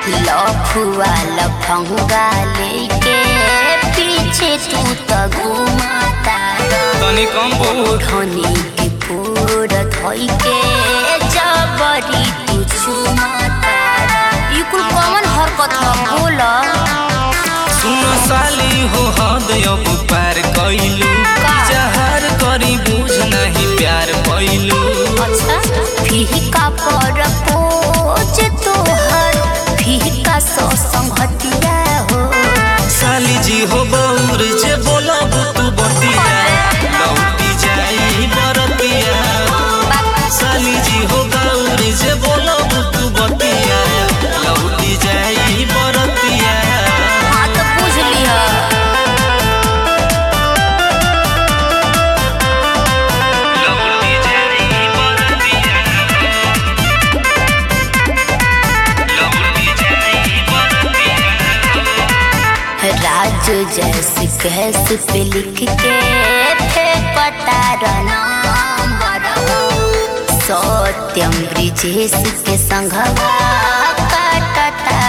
लफुआ लफंगा लेके पीछे तू तो घुमाता तनी कम बोल धनी के पूर धोई के जबरी तू चुमाता ई कुल कौन हरकत ह बोला सुन साली हो हद अब पार कैलू का? जहर करी बुझ नहीं प्यार पैलू अच्छा फीका पर पोज तोहर फीका सो संगतिया हो साली जी हो बौर जे बोलब तू बतिया लौटी जाई बरतिया साली जी हो गौर जे बोलब तू बतिया लौटी जाई बरतिया हाँ तो पूछ लिया लौटी जाई बरतिया लौटी जाई बरतिया राज जैसे कैसे पे लिख के फेंकता नाम सत्यम ब्रिजेश के संघवा काटता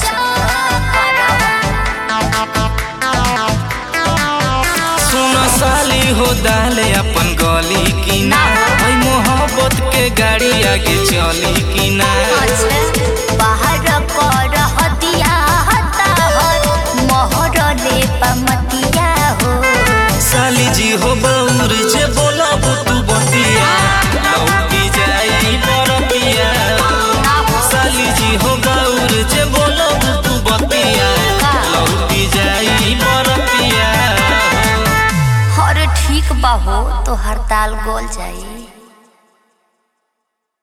सुन साली हो डाले अपन गली की ना ओई मोहब्बत के गाड़ी आगे चली की ना बाहर कर हतिया हताहर मोहर ले पमतिया हो साली जी हो बौर जे बोलब तू बतिया लौटी जाई बरतिया साली जी हो बौर जे बोलब तू बतिया लौटी जाई बरतिया हर ठीक बा हो तो हड़ताल गोल जाई